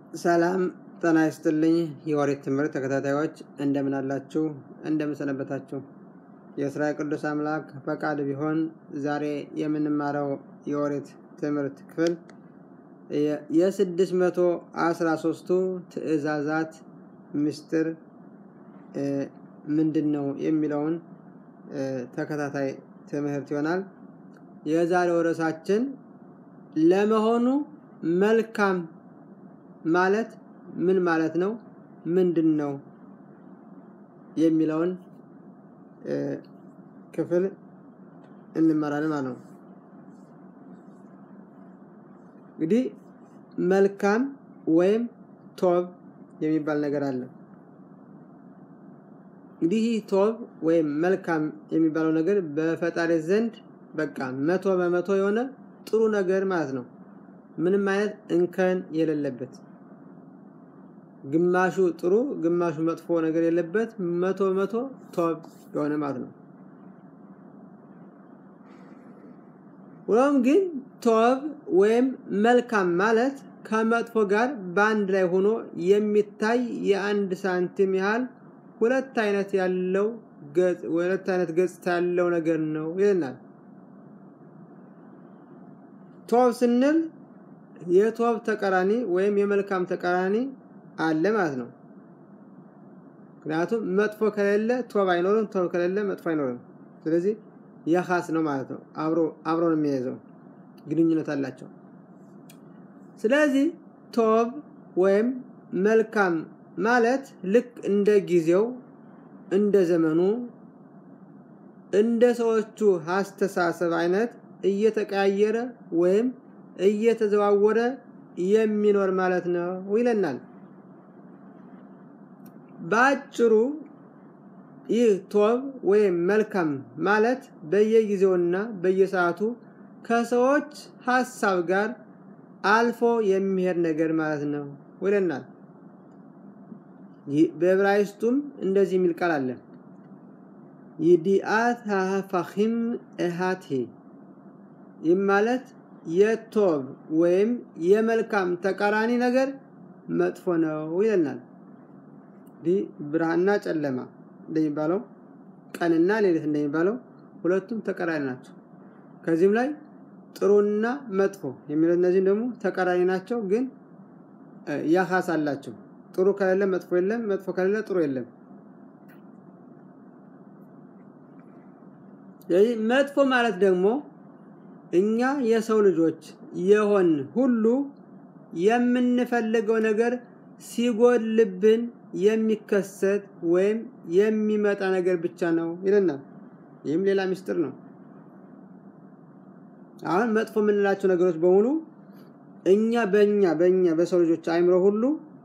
ሰላም ጤና ይስጥልኝ። የኦሪት ትምህርት ተከታታዮች እንደምን አላችሁ? እንደምን ሰነበታችሁ? የእስራኤል ቅዱስ አምላክ ፈቃድ ቢሆን ዛሬ የምንማረው የኦሪት ትምህርት ክፍል የስድስት መቶ አስራ ሶስቱ ትእዛዛት ምስጢር ምንድን ነው የሚለውን ተከታታይ ትምህርት ይሆናል። የዛሬው ርዕሳችን ለመሆኑ መልካም ማለት ምን ማለት ነው? ምንድን ነው የሚለውን ክፍል እንመራለን ማለት ነው። እንግዲህ መልካም ወይም ቶብ የሚባል ነገር አለ። እንግዲህ ይህ ቶብ ወይም መልካም የሚባለው ነገር በፈጣሪ ዘንድ በቃ መቶ በመቶ የሆነ ጥሩ ነገር ማለት ነው። ምንም አይነት እንከን የሌለበት ግማሹ ጥሩ ግማሹ መጥፎ ነገር የለበት መቶ በመቶ ቶብ የሆነ ማለት ነው። ሆኖም ግን ቶብ ወይም መልካም ማለት ከመጥፎ ጋር በአንድ ላይ ሆኖ የሚታይ የአንድ ሳንቲም ያህል ሁለት አይነት ያለው ሁለት አይነት ገጽታ ያለው ነገር ነው ይለናል። ቶብ ስንል የቶብ ተቃራኒ ወይም የመልካም ተቃራኒ አለ ማለት ነው። ምክንያቱም መጥፎ ከሌለ ቶብ አይኖርም፣ ቶብ ከሌለ መጥፎ አይኖርም። ስለዚህ የኻስ ነው ማለት ነው። አብሮ አብሮ ነው የሚያይዘው ግንኙነት አላቸው። ስለዚህ ቶብ ወይም መልካም ማለት ልክ እንደ ጊዜው እንደ ዘመኑ እንደ ሰዎቹ አስተሳሰብ አይነት እየተቀያየረ ወይም እየተዘዋወረ የሚኖር ማለት ነው ይለናል። በአጭሩ ይህ ቶብ ወይም መልካም ማለት በየጊዜውና በየሰዓቱ ከሰዎች ሀሳብ ጋር አልፎ የሚሄድ ነገር ማለት ነው ይለናል። በዕብራይስጡም እንደዚህ የሚል ቃል አለ። ይዲአት ሀፋኺም እሃቴ ይህ ማለት የቶብ ወይም የመልካም ተቃራኒ ነገር መጥፎ ነው ይለናል። እንዲህ ብርሃንና ጨለማ እንደሚባለው ቀንና ሌሊት እንደሚባለው ሁለቱም ተቃራኒ ናቸው። ከዚህም ላይ ጥሩና መጥፎ የሚለው እነዚህም ደግሞ ተቃራኒ ናቸው፣ ግን ያኻስ አላቸው። ጥሩ ከሌለ መጥፎ የለም፣ መጥፎ ከሌለ ጥሩ የለም። ስለዚህ መጥፎ ማለት ደግሞ እኛ የሰው ልጆች የሆን ሁሉ የምንፈልገው ነገር ሲጎልብን የሚከሰት ወይም የሚመጣ ነገር ብቻ ነው ይለናል። ይህም ሌላ ምስጢር ነው። አሁን መጥፎ የምንላቸው ነገሮች በሙሉ እኛ በእኛ በእኛ በሰው ልጆች አይምሮ ሁሉ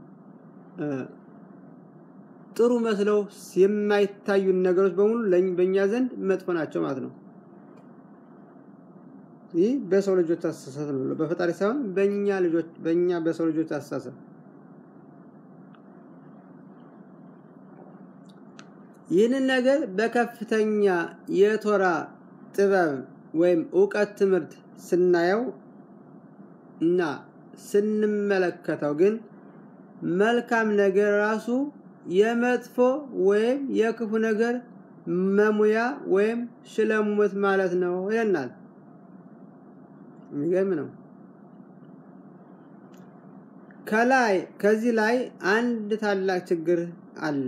ጥሩ መስለው የማይታዩን ነገሮች በሙሉ በእኛ ዘንድ መጥፎ ናቸው ማለት ነው። ይህ በሰው ልጆች አስተሳሰብ ነው፣ በፈጣሪ ሳይሆን በእኛ ልጆች በእኛ በሰው ልጆች አስተሳሰብ። ይህንን ነገር በከፍተኛ የቶራ ጥበብ ወይም እውቀት ትምህርት ስናየው እና ስንመለከተው ግን መልካም ነገር ራሱ የመጥፎ ወይም የክፉ ነገር መሙያ ወይም ሽለሙት ማለት ነው ይለናል። የሚገርም ነው። ከላይ ከዚህ ላይ አንድ ታላቅ ችግር አለ።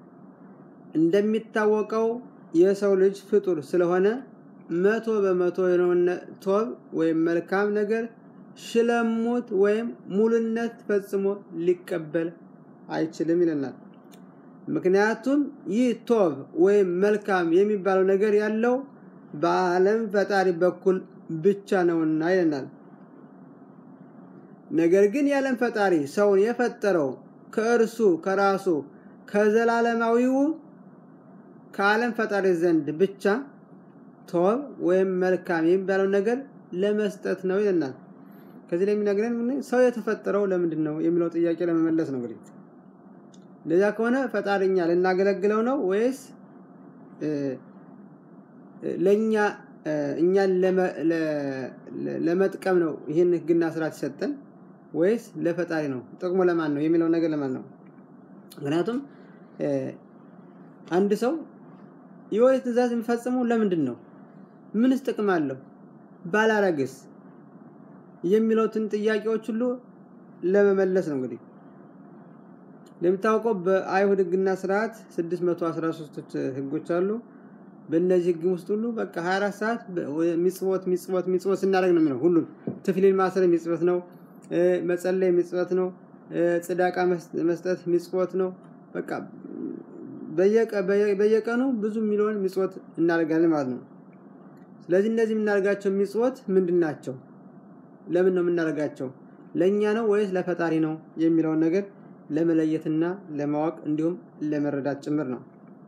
እንደሚታወቀው የሰው ልጅ ፍጡር ስለሆነ መቶ በመቶ የሆነ ቶብ ወይም መልካም ነገር ሽለሙት ወይም ሙሉነት ፈጽሞ ሊቀበል አይችልም ይለናል። ምክንያቱም ይህ ቶብ ወይም መልካም የሚባለው ነገር ያለው በዓለም ፈጣሪ በኩል ብቻ ነውና ይለናል። ነገር ግን የዓለም ፈጣሪ ሰውን የፈጠረው ከእርሱ ከራሱ ከዘላለማዊው ከዓለም ፈጣሪ ዘንድ ብቻ ቶብ ወይም መልካም የሚባለው ነገር ለመስጠት ነው ይለናል። ከዚህ ላይ የሚነግረን ሰው የተፈጠረው ለምንድን ነው የሚለው ጥያቄ ለመመለስ ነው። እንግዲህ እንደዚያ ከሆነ ፈጣሪኛ ልናገለግለው ነው ወይስ ለእኛ እኛን ለመጥቀም ነው ይህን ህግና ስርዓት ይሰጠን ወይስ ለፈጣሪ ነው? ጥቅሙ ለማን ነው የሚለው ነገር ለማን ነው? ምክንያቱም አንድ ሰው የኦሪት ትእዛዝ የሚፈጽመው ለምንድን ነው? ምንስ ጥቅም አለው? ባላረግስ የሚሉትን ጥያቄዎች ሁሉ ለመመለስ ነው። እንግዲህ እንደሚታወቀው በአይሁድ ሕግና ስርዓት 613 ህጎች አሉ። በእነዚህ ህግ ውስጥ ሁሉ በቃ 24 ሰዓት ሚጽወት ሚጽወት ሚጽወት ስናደርግ ነው የሚለው ሁሉም ትፍሊል ማሰር ሚጽወት ነው። መጸለይ ሚጽወት ነው። ጽዳቃ መስጠት ሚጽወት ነው። በቃ በየቀኑ ብዙ ሚሊዮን ሚጽወት እናደርጋለን ማለት ነው። ስለዚህ እነዚህ የምናደርጋቸው ሚጽወት ምንድን ናቸው? ለምን ነው የምናደርጋቸው? ለእኛ ነው ወይስ ለፈጣሪ ነው የሚለውን ነገር ለመለየትና ለማወቅ እንዲሁም ለመረዳት ጭምር ነው።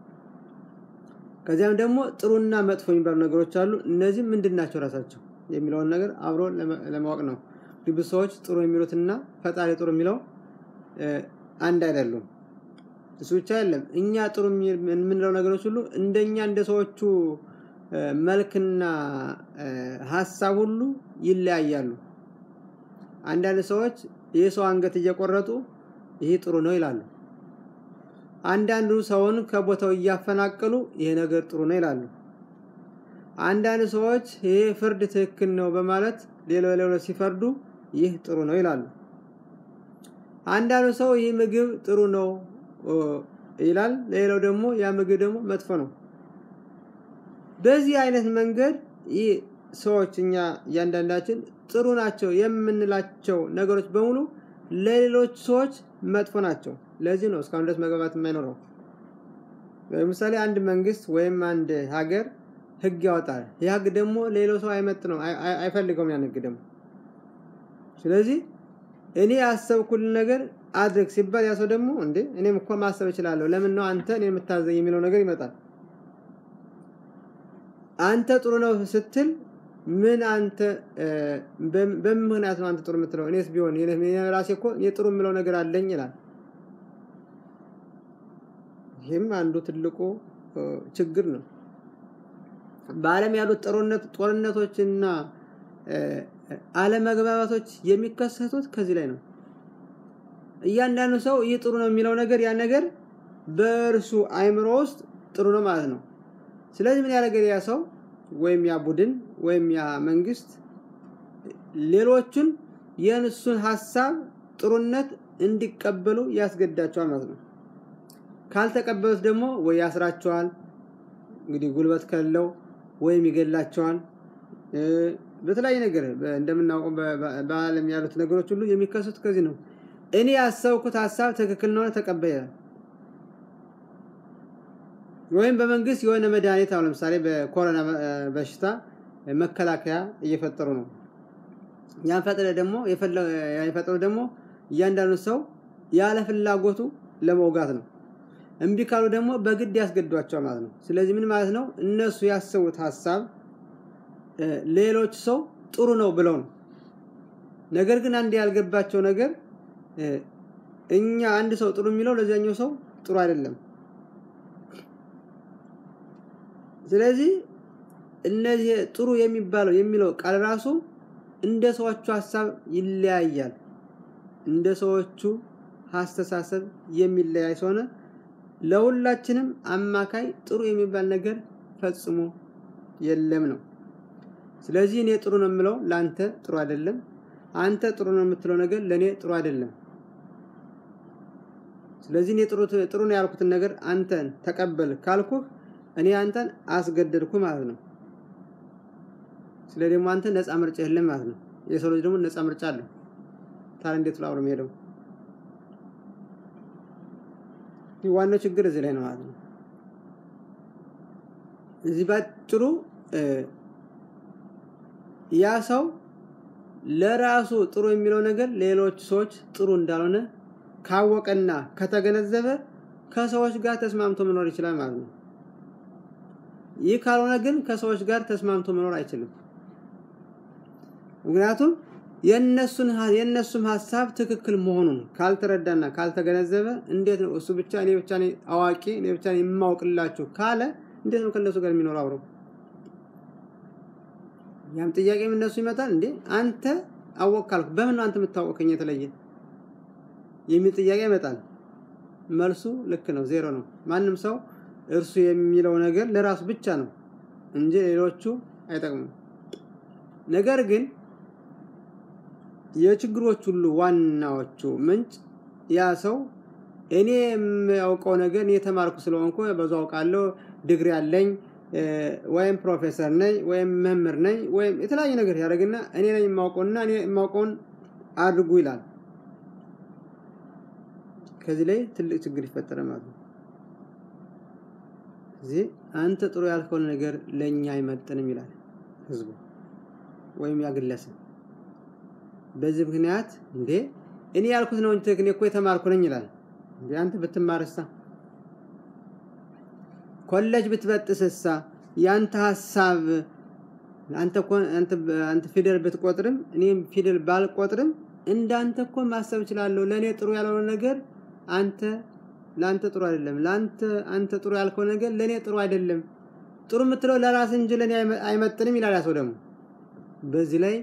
ከዚያም ደግሞ ጥሩና መጥፎ የሚባሉ ነገሮች አሉ። እነዚህ ምንድን ናቸው ራሳቸው የሚለውን ነገር አብሮ ለማወቅ ነው። ብዙ ሰዎች ጥሩ የሚሉትና ፈጣሪ ጥሩ የሚለው አንድ አይደሉም። እሱ ብቻ አይደለም። እኛ ጥሩ የምንለው ነገሮች ሁሉ እንደኛ እንደ ሰዎቹ መልክና ሀሳብ ሁሉ ይለያያሉ። አንዳንድ ሰዎች የሰው አንገት እየቆረጡ ይሄ ጥሩ ነው ይላሉ። አንዳንዱ ሰውን ከቦታው እያፈናቀሉ ይሄ ነገር ጥሩ ነው ይላሉ። አንዳንድ ሰዎች ይሄ ፍርድ ትክክል ነው በማለት ሌሎ ሌሎ ሲፈርዱ ይህ ጥሩ ነው ይላሉ። አንዳንዱ ሰው ይህ ምግብ ጥሩ ነው ይላል፣ ሌላው ደግሞ ያ ምግብ ደግሞ መጥፎ ነው። በዚህ አይነት መንገድ ይህ ሰዎች እኛ እያንዳንዳችን ጥሩ ናቸው የምንላቸው ነገሮች በሙሉ ለሌሎች ሰዎች መጥፎ ናቸው። ለዚህ ነው እስካሁን ድረስ መግባባት የማይኖረው። ለምሳሌ አንድ መንግስት ወይም አንድ ሀገር ህግ ያወጣል። ይህ ህግ ደግሞ ሌላው ሰው አይመጥ ነው አይፈልገውም። ያን ህግ ደግሞ ስለዚህ እኔ ያሰብኩልን ነገር አድርግ ሲባል ያ ሰው ደግሞ እንዴ እኔም እኮ ማሰብ እችላለሁ፣ ለምን ነው አንተ እኔ የምታዘኝ የሚለው ነገር ይመጣል። አንተ ጥሩ ነው ስትል ምን አንተ በምን ምክንያት ነው አንተ ጥሩ የምትለው? እኔስ ቢሆን ራሴ እኮ እኔ ጥሩ የምለው ነገር አለኝ ይላል። ይህም አንዱ ትልቁ ችግር ነው። በዓለም ያሉት ጦርነቶችና አለመግባባቶች የሚከሰቱት ከዚህ ላይ ነው። እያንዳንዱ ሰው ይህ ጥሩ ነው የሚለው ነገር ያ ነገር በእርሱ አይምሮ ውስጥ ጥሩ ነው ማለት ነው። ስለዚህ ምን ያደርጋል ያ ሰው ወይም ያ ቡድን ወይም ያ መንግስት ሌሎቹን የእሱን ሀሳብ ጥሩነት እንዲቀበሉ ያስገዳቸዋል ማለት ነው። ካልተቀበሉት ደግሞ ወይ ያስራቸዋል፣ እንግዲህ ጉልበት ከለው ወይም ይገላቸዋል። በተለያየ ነገር እንደምናውቀው በዓለም ያሉት ነገሮች ሁሉ የሚከሱት ከዚህ ነው። እኔ ያሰብኩት ሀሳብ ትክክል ነው ተቀበለ ወይም በመንግስት የሆነ መድኃኒት አሁን ለምሳሌ በኮሮና በሽታ መከላከያ እየፈጠሩ ነው። ያን ፈጥረ ደግሞ የፈጠሩ ደግሞ እያንዳንዱ ሰው ያለ ፍላጎቱ ለመውጋት ነው። እምቢ ካሉ ደግሞ በግድ ያስገዷቸዋል ማለት ነው። ስለዚህ ምን ማለት ነው? እነሱ ያሰቡት ሀሳብ ሌሎች ሰው ጥሩ ነው ብለው ነው። ነገር ግን አንድ ያልገባቸው ነገር እኛ አንድ ሰው ጥሩ የሚለው ለዚያኛው ሰው ጥሩ አይደለም። ስለዚህ እነዚህ ጥሩ የሚባለው የሚለው ቃል ራሱ እንደ ሰዎቹ ሀሳብ ይለያያል። እንደ ሰዎቹ አስተሳሰብ የሚለያይ ስለሆነ ለሁላችንም አማካይ ጥሩ የሚባል ነገር ፈጽሞ የለም ነው። ስለዚህ እኔ ጥሩ ነው የምለው ለአንተ ጥሩ አይደለም፣ አንተ ጥሩ ነው የምትለው ነገር ለእኔ ጥሩ አይደለም። ስለዚህ እኔ ጥሩ ነው ያልኩትን ነገር አንተን ተቀበል ካልኩህ እኔ አንተን አስገደድኩ ማለት ነው። ስለ ደግሞ አንተ ነፃ ምርጫ የለም ማለት ነው። የሰው ልጅ ደግሞ ነፃ ምርጫ አለው። ታዲያ እንዴት ብሎ አብሮ የሚሄደው? ዋናው ችግር እዚህ ላይ ነው ማለት ነው። እዚህ ባጭሩ ያ ሰው ለራሱ ጥሩ የሚለው ነገር ሌሎች ሰዎች ጥሩ እንዳልሆነ ካወቀና ከተገነዘበ ከሰዎች ጋር ተስማምቶ መኖር ይችላል ማለት ነው። ይህ ካልሆነ ግን ከሰዎች ጋር ተስማምቶ መኖር አይችልም። ምክንያቱም የነሱን የነሱም ሀሳብ ትክክል መሆኑን ካልተረዳና ካልተገነዘበ እንዴት ነው እሱ ብቻ እኔ ብቻ ነኝ አዋቂ እኔ ብቻ ነኝ የማውቅላችሁ ካለ እንዴት ነው ከነሱ ጋር የሚኖር አብረው? ያም ጥያቄ እነሱ ይመጣል እንዴ አንተ አወቅ ካልኩ በምን ነው አንተ የምታወቀው ከኛ የተለየ የሚል ጥያቄ ይመጣል። መልሱ ልክ ነው፣ ዜሮ ነው። ማንም ሰው እርሱ የሚለው ነገር ለራሱ ብቻ ነው እንጂ ሌሎቹ አይጠቅሙም። ነገር ግን የችግሮች ሁሉ ዋናዎቹ ምንጭ ያ ሰው እኔ የሚያውቀው ነገር እኔ የተማርኩ ስለሆንኩ በዙ አውቃለሁ፣ ድግሪ አለኝ ወይም ፕሮፌሰር ነኝ ወይም መምህር ነኝ ወይም የተለያየ ነገር ያደርግና እኔ ነኝ የማውቀውና እኔ የማውቀውን አድርጉ ይላል። ከዚህ ላይ ትልቅ ችግር ይፈጠራል ማለት ነው። እዚህ አንተ ጥሩ ያልከውን ነገር ለእኛ አይመጥንም ይላል ህዝቡ ወይም ያ ግለሰብ። በዚህ ምክንያት እንዴ እኔ ያልኩት ነው እንጂ እኔ እኮ የተማርኩ ነኝ ይላል። እንዴ አንተ ብትማርሳ ኮሌጅ ብትበጥስሳ ያንተ ሀሳብ አንተ እኮ አንተ አንተ ፊደል ብትቆጥርም እኔም ፊደል ባልቆጥርም እንዳንተ እኮ ማሰብ እችላለሁ። ለእኔ ጥሩ ያልሆነ ነገር አንተ ለአንተ ጥሩ አይደለም። ለአንተ አንተ ጥሩ ያልከው ነገር ለእኔ ጥሩ አይደለም። ጥሩ የምትለው ለራስ እንጂ ለእኔ አይመጥንም ይላል ያ ሰው ደግሞ። በዚህ ላይ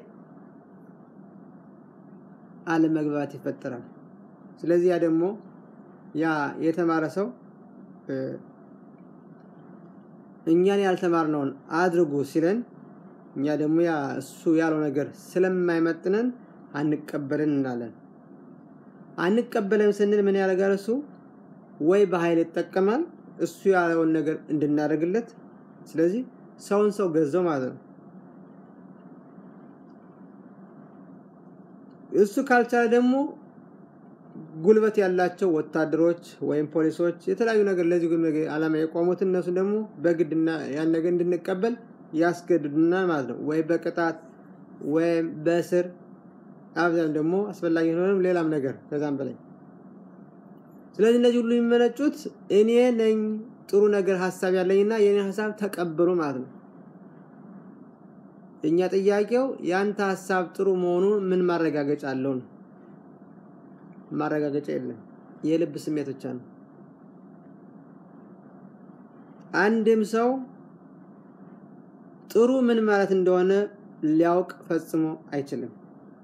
አለመግባባት ይፈጠራል። ስለዚህ ያ ደግሞ ያ የተማረ ሰው እኛን ያልተማርነውን አድርጉ ሲለን እኛ ደግሞ ያ እሱ ያለው ነገር ስለማይመጥነን አንቀበልን እንላለን። አንቀበለን ስንል ምን ያደርጋል እሱ ወይ በኃይል ይጠቀማል እሱ ያለውን ነገር እንድናደርግለት። ስለዚህ ሰውን ሰው ገዛው ማለት ነው። እሱ ካልቻለ ደግሞ ጉልበት ያላቸው ወታደሮች ወይም ፖሊሶች የተለያዩ ነገር ለዚህ ዓላማ የቆሙት እነሱ ደግሞ በግድና ያን ነገር እንድንቀበል ያስገድዱናል ማለት ነው። ወይ በቅጣት ወይም በእስር አብዛኛው ደግሞ አስፈላጊ ሆነም ሌላም ነገር ከዛም በላይ ስለዚህ እነዚህ ሁሉ የሚመነጩት እኔ ነኝ ጥሩ ነገር ሀሳብ ያለኝና የኔ ሀሳብ ተቀበሉ ማለት ነው። እኛ ጥያቄው ያንተ ሀሳብ ጥሩ መሆኑን ምን ማረጋገጫ አለው ነው። ማረጋገጫ የለም። የልብ ስሜት ብቻ ነው። አንድም ሰው ጥሩ ምን ማለት እንደሆነ ሊያውቅ ፈጽሞ አይችልም።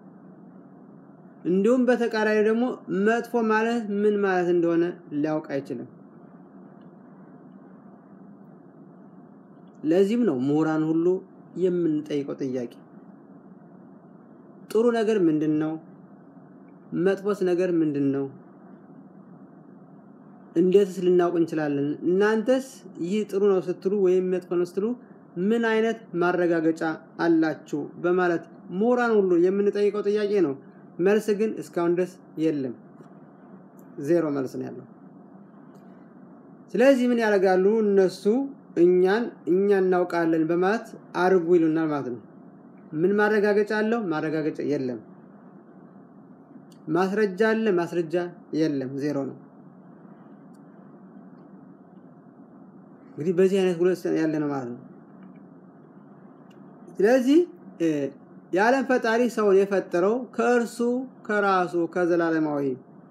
እንዲሁም በተቃራኒ ደግሞ መጥፎ ማለት ምን ማለት እንደሆነ ሊያውቅ አይችልም። ለዚህም ነው ምሁራን ሁሉ የምንጠይቀው ጥያቄ ጥሩ ነገር ምንድን ነው? መጥፎስ ነገር ምንድን ነው? እንዴትስ ልናውቅ እንችላለን? እናንተስ ይህ ጥሩ ነው ስትሉ ወይም መጥፎ ነው ስትሉ ምን አይነት ማረጋገጫ አላችሁ? በማለት ምሁራን ሁሉ የምንጠይቀው ጥያቄ ነው። መልስ ግን እስካሁን ድረስ የለም። ዜሮ መልስ ነው ያለው። ስለዚህ ምን ያደርጋሉ እነሱ እኛን እኛ እናውቃለን በማለት አድርጉ ይሉናል ማለት ነው። ምን ማረጋገጫ አለው? ማረጋገጫ የለም። ማስረጃ አለ? ማስረጃ የለም። ዜሮ ነው። እንግዲህ በዚህ አይነት ሁለት ያለ ነው ማለት ነው። ስለዚህ የዓለም ፈጣሪ ሰውን የፈጠረው ከእርሱ ከራሱ ከዘላለማዊ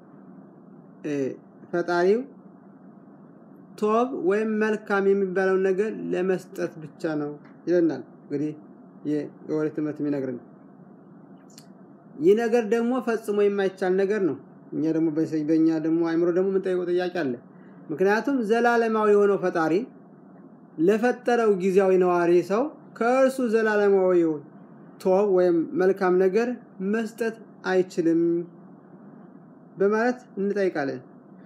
ፈጣሪው ቶብ ወይም መልካም የሚባለውን ነገር ለመስጠት ብቻ ነው ይለናል። እንግዲህ የኦሪት ትምህርት የሚነግርን ይህ ነገር ደግሞ ፈጽሞ የማይቻል ነገር ነው። እኛ ደግሞ በእኛ ደግሞ አይምሮ ደግሞ የምንጠይቀው ጥያቄ አለ። ምክንያቱም ዘላለማዊ የሆነው ፈጣሪ ለፈጠረው ጊዜያዊ ነዋሪ ሰው ከእርሱ ዘላለማዊ ቶብ ወይም መልካም ነገር መስጠት አይችልም በማለት እንጠይቃለን።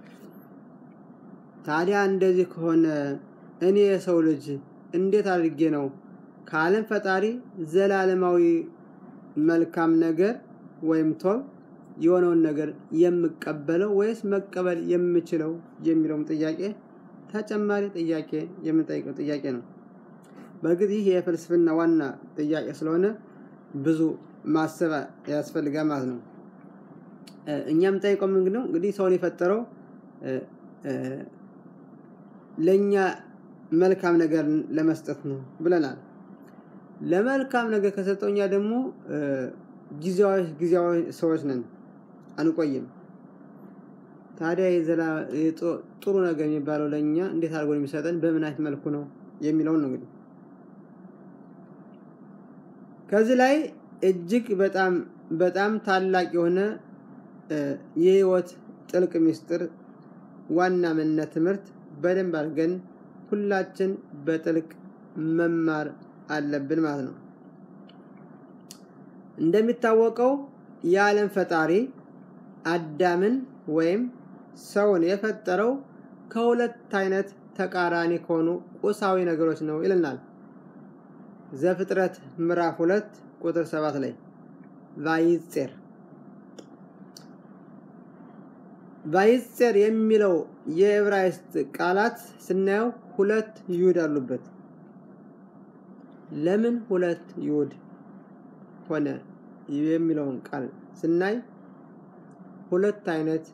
ታዲያ እንደዚህ ከሆነ እኔ የሰው ልጅ እንዴት አድርጌ ነው ከዓለም ፈጣሪ ዘላለማዊ መልካም ነገር ወይም ቶብ የሆነውን ነገር የምቀበለው ወይስ መቀበል የምችለው የሚለውም ጥያቄ ተጨማሪ ጥያቄ የምንጠይቀው ጥያቄ ነው። በእርግጥ ይህ የፍልስፍና ዋና ጥያቄ ስለሆነ ብዙ ማሰብ ያስፈልጋል ማለት ነው። እኛም ጠይቀው ምንድን ነው እንግዲህ ሰውን የፈጠረው ለእኛ መልካም ነገር ለመስጠት ነው ብለናል። ለመልካም ነገር ከሰጠው እኛ ደግሞ ጊዜያዊ ጊዜያዊ ሰዎች ነን፣ አንቆይም። ታዲያ ጥሩ ነገር የሚባለው ለእኛ እንዴት አድርጎ የሚሰጠን በምን አይነት መልኩ ነው የሚለውን ነው እንግዲህ ከዚህ ላይ እጅግ በጣም በጣም ታላቅ የሆነ የህይወት ጥልቅ ምስጢር ዋና ምንነት ትምህርት በደንብ አድርገን ሁላችን በጥልቅ መማር አለብን ማለት ነው። እንደሚታወቀው የዓለም ፈጣሪ አዳምን ወይም ሰውን የፈጠረው ከሁለት አይነት ተቃራኒ ከሆኑ ቁሳዊ ነገሮች ነው ይልናል። ዘፍጥረት ምዕራፍ ሁለት ቁጥር ሰባት ላይ ቫይጼር ቫይጼር የሚለው የዕብራይስጥ ቃላት ስናየው ሁለት ይሁድ አሉበት። ለምን ሁለት ይሁድ ሆነ የሚለውን ቃል ስናይ ሁለት አይነት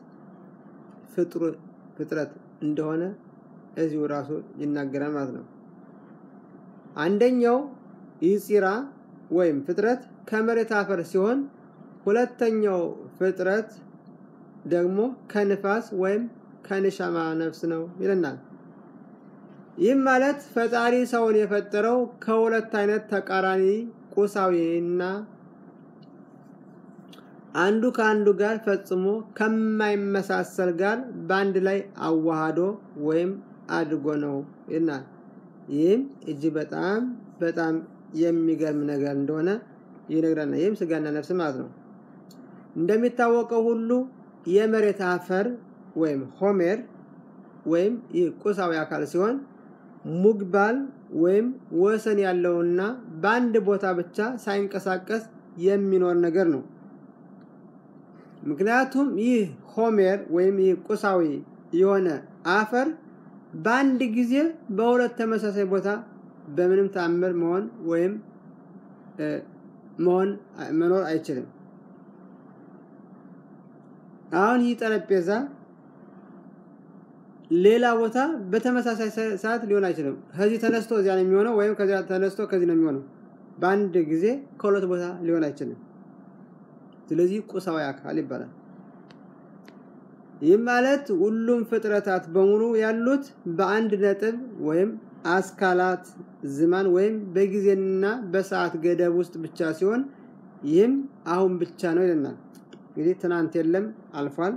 ፍጥረት እንደሆነ እዚሁ ራሱ ይናገራል ማለት ነው። አንደኛው ይፂራ ወይም ፍጥረት ከመሬት አፈር ሲሆን ሁለተኛው ፍጥረት ደግሞ ከንፋስ ወይም ከንሻማ ነፍስ ነው ይለናል። ይህም ማለት ፈጣሪ ሰውን የፈጠረው ከሁለት አይነት ተቃራኒ ቁሳዊና አንዱ ከአንዱ ጋር ፈጽሞ ከማይመሳሰል ጋር በአንድ ላይ አዋሃዶ ወይም አድርጎ ነው ይልናል። ይህም እጅግ በጣም በጣም የሚገርም ነገር እንደሆነ ይነግረናል። ይህም ስጋና ነፍስ ማለት ነው። እንደሚታወቀው ሁሉ የመሬት አፈር ወይም ሆሜር ወይም ይህ ቁሳዊ አካል ሲሆን ሙግባል ወይም ወሰን ያለውና በአንድ ቦታ ብቻ ሳይንቀሳቀስ የሚኖር ነገር ነው። ምክንያቱም ይህ ሆሜር ወይም ይህ ቁሳዊ የሆነ አፈር በአንድ ጊዜ በሁለት ተመሳሳይ ቦታ በምንም ተአምር መሆን ወይም መሆን መኖር አይችልም። አሁን ይህ ጠረጴዛ ሌላ ቦታ በተመሳሳይ ሰዓት ሊሆን አይችልም። ከዚህ ተነስቶ እዚያ ነው የሚሆነው፣ ወይም ከዚያ ተነስቶ ከዚህ ነው የሚሆነው። በአንድ ጊዜ ከሁለት ቦታ ሊሆን አይችልም። ስለዚህ ቁሳዊ አካል ይባላል። ይህ ማለት ሁሉም ፍጥረታት በሙሉ ያሉት በአንድ ነጥብ ወይም አስካላት ዝማን ወይም በጊዜና በሰዓት ገደብ ውስጥ ብቻ ሲሆን ይህም አሁን ብቻ ነው ይለናል። እንግዲህ ትናንት የለም አልፏል።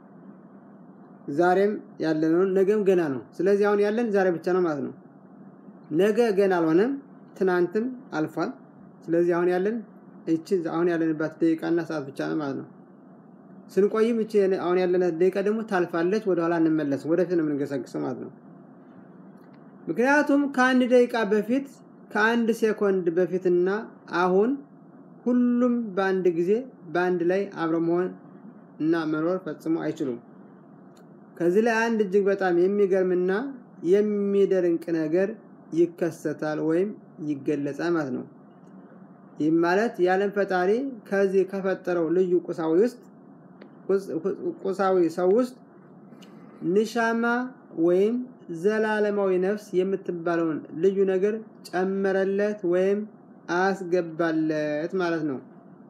ዛሬም ያለነው ነገም ገና ነው። ስለዚህ አሁን ያለን ዛሬ ብቻ ነው ማለት ነው። ነገ ገና አልሆነም፣ ትናንትም አልፏል። ስለዚህ አሁን ያለን እቺ አሁን ያለንባት ደቂቃና ሰዓት ብቻ ነው ማለት ነው። ስንቆይም እቺ አሁን ያለናት ደቂቃ ደግሞ ታልፋለች፣ ወደኋላ እንመለስም፣ ወደፊት ነው የምንገሰግሰው ማለት ነው። ምክንያቱም ከአንድ ደቂቃ በፊት ከአንድ ሴኮንድ በፊትና አሁን ሁሉም በአንድ ጊዜ በአንድ ላይ አብረ መሆን እና መኖር ፈጽሞ አይችሉም። ከዚህ ላይ አንድ እጅግ በጣም የሚገርምና የሚደንቅ ነገር ይከሰታል ወይም ይገለጻል ማለት ነው። ይህም ማለት የዓለም ፈጣሪ ከዚህ ከፈጠረው ልዩ ቁሳዊ ውስጥ ቁሳዊ ሰው ውስጥ ንሻማ ወይም ዘላለማዊ ነፍስ የምትባለውን ልዩ ነገር ጨመረለት ወይም አስገባለት ማለት ነው።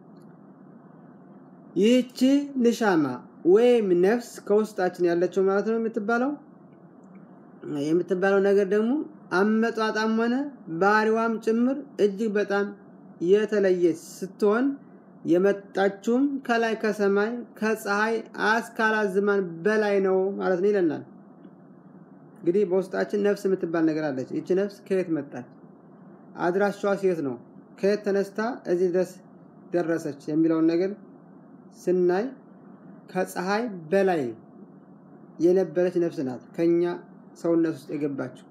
ይህቺ ንሻማ ወይም ነፍስ ከውስጣችን ያለችው ማለት ነው የምትባለው የምትባለው ነገር ደግሞ አመጣጣም ሆነ ባህሪዋም ጭምር እጅግ በጣም የተለየች ስትሆን የመጣችውም ከላይ ከሰማይ ከፀሐይ አስካላት ዝማን በላይ ነው ማለት ነው ይለናል። እንግዲህ በውስጣችን ነፍስ የምትባል ነገር አለች። ይቺ ነፍስ ከየት መጣች? አድራሻዋ ሴት ነው። ከየት ተነስታ እዚህ ድረስ ደረሰች የሚለውን ነገር ስናይ ከፀሐይ በላይ የነበረች ነፍስ ናት ከኛ ሰውነት ውስጥ የገባችው።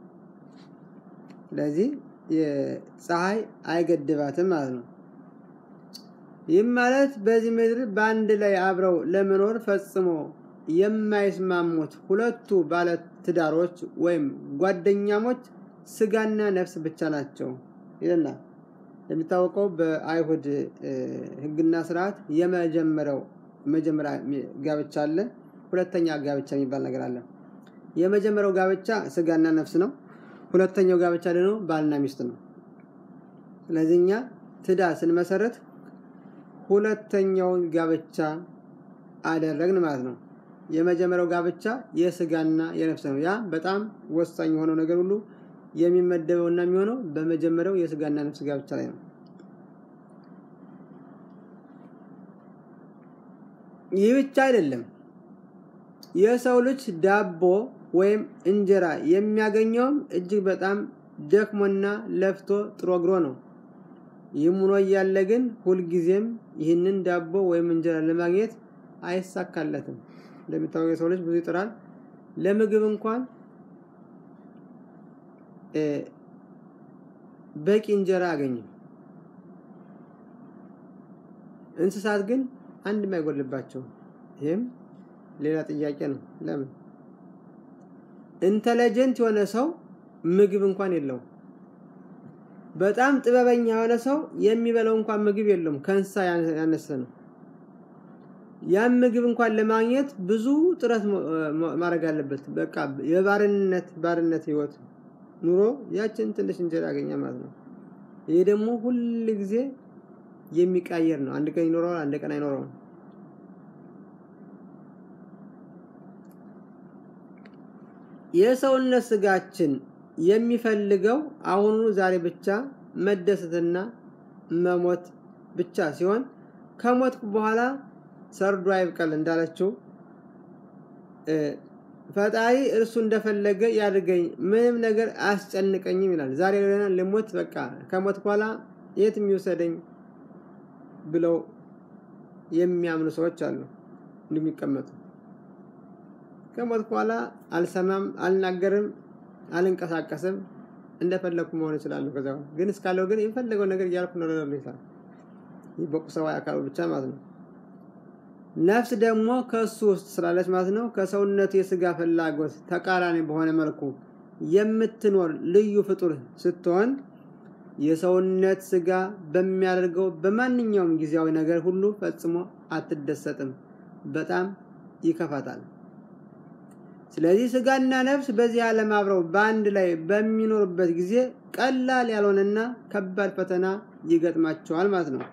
ስለዚህ የፀሐይ አይገድባትም ማለት ነው። ይህም ማለት በዚህ ምድር በአንድ ላይ አብረው ለመኖር ፈጽሞ የማይስማሙት ሁለቱ ባለ ትዳሮች ወይም ጓደኛሞች ስጋና ነፍስ ብቻ ናቸው ይለናል። የሚታወቀው በአይሁድ ሕግና ስርዓት የመጀመሪያው መጀመሪያ ጋብቻ አለ፣ ሁለተኛ ጋብቻ የሚባል ነገር አለ። የመጀመሪያው ጋብቻ ስጋና ነፍስ ነው። ሁለተኛው ጋብቻ ደግሞ ባልና ሚስት ነው። ስለዚህ እኛ ትዳር ስንመሰረት ሁለተኛውን ጋብቻ አደረግን ማለት ነው። የመጀመሪያው ጋብቻ የስጋና የነፍስ ነው። ያ በጣም ወሳኝ የሆነው ነገር ሁሉ የሚመደበው እና የሚሆነው በመጀመሪያው የስጋና ነፍስ ጋብቻ ላይ ነው። ይህ ብቻ አይደለም። የሰው ልጅ ዳቦ ወይም እንጀራ የሚያገኘውም እጅግ በጣም ደክሞና ለፍቶ ጥሮ ግሮ ነው። ይህም ሆኖ እያለ ግን ሁልጊዜም ይህንን ዳቦ ወይም እንጀራ ለማግኘት አይሳካለትም። እንደሚታወቀው የሰው ልጅ ብዙ ይጥራል። ለምግብ እንኳን በቂ እንጀራ አያገኝም። እንስሳት ግን አንድም አይጎልባቸውም። ይህም ሌላ ጥያቄ ነው። ለምን ኢንተለጀንት የሆነ ሰው ምግብ እንኳን የለውም። በጣም ጥበበኛ የሆነ ሰው የሚበላው እንኳን ምግብ የለውም። ከእንስሳ ያነሰ ነው። ያን ምግብ እንኳን ለማግኘት ብዙ ጥረት ማድረግ አለበት። በቃ የባርነት ባርነት ህይወት ኑሮ ያችን ትንሽ እንጀራ ያገኛል ማለት ነው። ይህ ደግሞ ሁል ጊዜ የሚቃየር ነው። አንድ ቀን ይኖረዋል፣ አንድ ቀን አይኖረውም። የሰውነት ስጋችን የሚፈልገው አሁኑ ዛሬ ብቻ መደሰትና መሞት ብቻ ሲሆን ከሞትኩ በኋላ ሰርዶ አይብቀል እንዳለችው ፈጣሪ እርሱ እንደፈለገ ያድርገኝ፣ ምንም ነገር አያስጨንቀኝም ይላል። ዛሬ ልሞት በቃ ከሞት በኋላ የት የሚወሰደኝ ብለው የሚያምኑ ሰዎች አሉ። እንደሚቀመጡ ከሞት በኋላ አልሰማም፣ አልናገርም፣ አልንቀሳቀስም፣ እንደፈለግኩ መሆን እችላለሁ። ከዛ ግን እስካለው ግን የፈለገው ነገር እያልኩ ነው ይላል። ይህ በቁሳዊ አካሉ ብቻ ማለት ነው። ነፍስ ደግሞ ከእሱ ውስጥ ስላለች ማለት ነው ከሰውነቱ የስጋ ፍላጎት ተቃራኒ በሆነ መልኩ የምትኖር ልዩ ፍጡር ስትሆን የሰውነት ስጋ በሚያደርገው በማንኛውም ጊዜያዊ ነገር ሁሉ ፈጽሞ አትደሰትም፣ በጣም ይከፋታል። ስለዚህ ስጋና ነፍስ በዚህ ዓለም አብረው በአንድ ላይ በሚኖሩበት ጊዜ ቀላል ያልሆነና ከባድ ፈተና ይገጥማቸዋል ማለት ነው።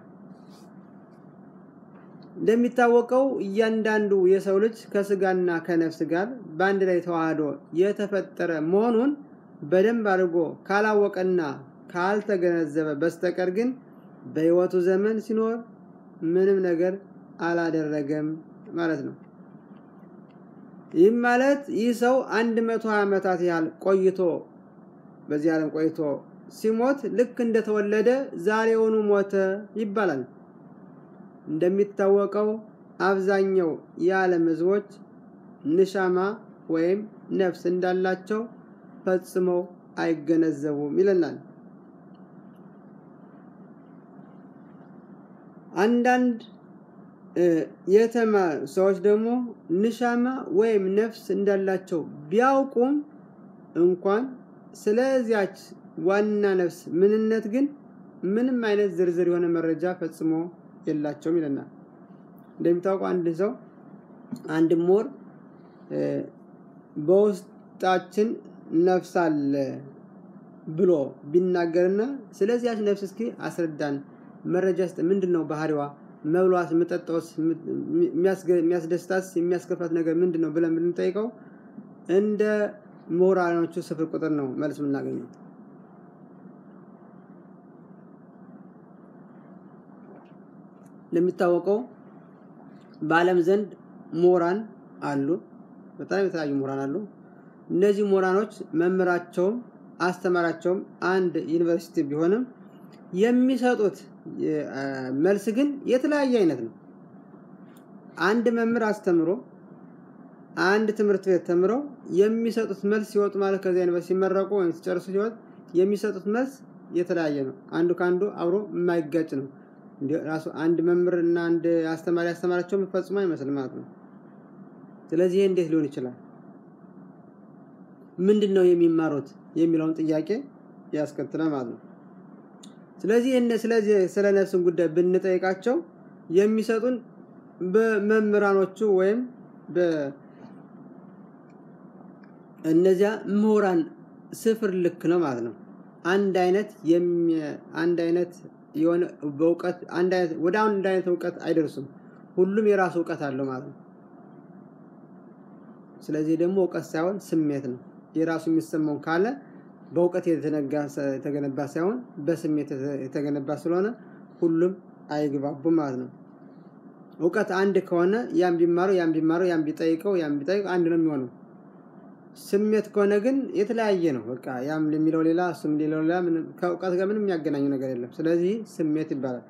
እንደሚታወቀው እያንዳንዱ የሰው ልጅ ከስጋና ከነፍስ ጋር በአንድ ላይ ተዋህዶ የተፈጠረ መሆኑን በደንብ አድርጎ ካላወቀና ካልተገነዘበ በስተቀር ግን በሕይወቱ ዘመን ሲኖር ምንም ነገር አላደረገም ማለት ነው። ይህም ማለት ይህ ሰው አንድ መቶ ዓመታት ያህል ቆይቶ በዚህ ዓለም ቆይቶ ሲሞት ልክ እንደተወለደ ዛሬውኑ ሞተ ይባላል። እንደሚታወቀው አብዛኛው የዓለም ሕዝቦች ንሻማ ወይም ነፍስ እንዳላቸው ፈጽመው አይገነዘቡም ይለናል። አንዳንድ የተማሩ ሰዎች ደግሞ ንሻማ ወይም ነፍስ እንዳላቸው ቢያውቁም እንኳን ስለዚያች ዋና ነፍስ ምንነት ግን ምንም አይነት ዝርዝር የሆነ መረጃ ፈጽሞ የላቸውም ይለናል። እንደሚታወቀው አንድ ሰው አንድ ሞር በውስጣችን ነፍስ አለ ብሎ ቢናገርና ስለዚያች ነፍስ እስኪ አስረዳን፣ መረጃ ስጥ፣ ምንድን ነው ባህሪዋ? መብሏት፣ የምጠጣውስ፣ የሚያስደስታስ፣ የሚያስከፋት ነገር ምንድን ነው ብለን ብንጠይቀው እንደ ምሁራኖቹ ስፍር ቁጥር ነው መልስ የምናገኘው። እንደሚታወቀው በዓለም ዘንድ ምሁራን አሉ። በጣም የተለያዩ ምሁራን አሉ። እነዚህ ምሁራኖች መምህራቸውም አስተማራቸውም አንድ ዩኒቨርሲቲ ቢሆንም የሚሰጡት መልስ ግን የተለያየ አይነት ነው። አንድ መምህር አስተምሮ አንድ ትምህርት ቤት ተምረው የሚሰጡት መልስ ሲወጡ ማለት ከዚያ ዩኒቨርሲቲ ሲመረቁ ወይም ሲጨርሱ ሲወጥ የሚሰጡት መልስ የተለያየ ነው። አንዱ ከአንዱ አብሮ የማይጋጭ ነው። ራሱ አንድ መምህር እና አንድ አስተማሪ አስተማራቸውን ፈጽሞ አይመስልም ማለት ነው። ስለዚህ ይሄ እንዴት ሊሆን ይችላል? ምንድን ነው የሚማሩት የሚለውን ጥያቄ ያስከትላል ማለት ነው። ስለዚህ ስለዚህ ስለ ነፍስን ጉዳይ ብንጠይቃቸው የሚሰጡን በመምህራኖቹ ወይም በእነዚያ ምሁራን ስፍር ልክ ነው ማለት ነው። አንድ አይነት አንድ አይነት የሆነ በእውቀት አንድ አይነት ወደ አንድ አይነት እውቀት አይደርሱም። ሁሉም የራሱ እውቀት አለው ማለት ነው። ስለዚህ ደግሞ እውቀት ሳይሆን ስሜት ነው። የራሱ የሚሰማውን ካለ በእውቀት የተገነባ ሳይሆን በስሜት የተገነባ ስለሆነ ሁሉም አይግባቡም ማለት ነው። እውቀት አንድ ከሆነ ያም ቢማረው ያም ቢማረው ያም ቢጠይቀው ያም ቢጠይቀው አንድ ነው የሚሆነው። ስሜት ከሆነ ግን የተለያየ ነው። በቃ ያም የሚለው ሌላ እሱም ሌላው ሌላ ከእውቀት ጋር ምንም የሚያገናኘው ነገር የለም። ስለዚህ ስሜት ይባላል።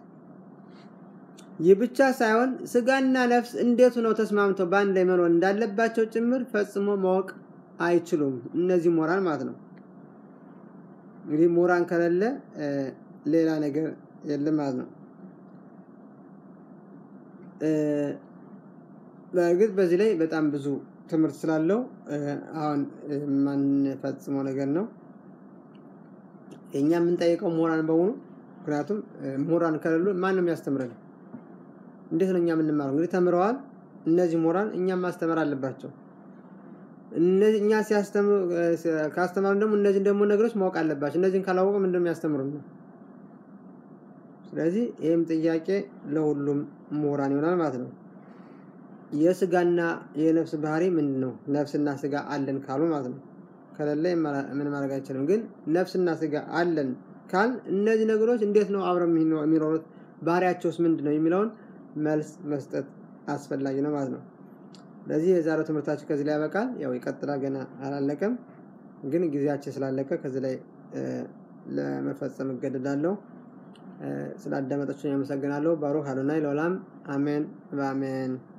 ይህ ብቻ ሳይሆን ስጋና ነፍስ እንዴት ሆነው ተስማምተው በአንድ ላይ መኖር እንዳለባቸው ጭምር ፈጽሞ ማወቅ አይችሉም። እነዚህ ሞራን ማለት ነው። እንግዲህ ሞራን ከሌለ ሌላ ነገር የለም ማለት ነው። በእርግጥ በዚህ ላይ በጣም ብዙ ትምህርት ስላለው አሁን የማንፈጽመው ነገር ነው። እኛ የምንጠይቀው ሞራን በሙሉ ምክንያቱም ሞራን ከሌሉ ማን ነው የሚያስተምረን? እንዴት ነው እኛ የምንማረው? እንግዲህ ተምረዋል። እነዚህ ሞራን እኛም ማስተማር አለባቸው። እነዚህ እኛ ሲያስተምሩ ካስተማሩ ደግሞ እነዚህን ደግሞ ነገሮች ማወቅ አለባቸው። እነዚህን ካላወቁ ምንድን ነው የሚያስተምሩን ነው። ስለዚህ ይህም ጥያቄ ለሁሉም ምሁራን ይሆናል ማለት ነው። የስጋና የነፍስ ባህሪ ምንድን ነው? ነፍስና ስጋ አለን ካሉ ማለት ነው። ከሌለ ምን ማድረግ አይችልም። ግን ነፍስና ስጋ አለን ካል እነዚህ ነገሮች እንዴት ነው አብረው የሚኖሩት? ባህሪያቸውስ ምንድን ነው የሚለውን መልስ መስጠት አስፈላጊ ነው ማለት ነው። ስለዚህ የዛሬው ትምህርታችን ከዚህ ላይ ያበቃል። ያው ይቀጥላል፣ ገና አላለቀም። ግን ጊዜያችን ስላለቀ ከዚህ ላይ ለመፈጸም እገደዳለሁ። ስላዳመጣችሁኝ አመሰግናለሁ። ባሩክ አዶናይ ለዓለም አሜን በአሜን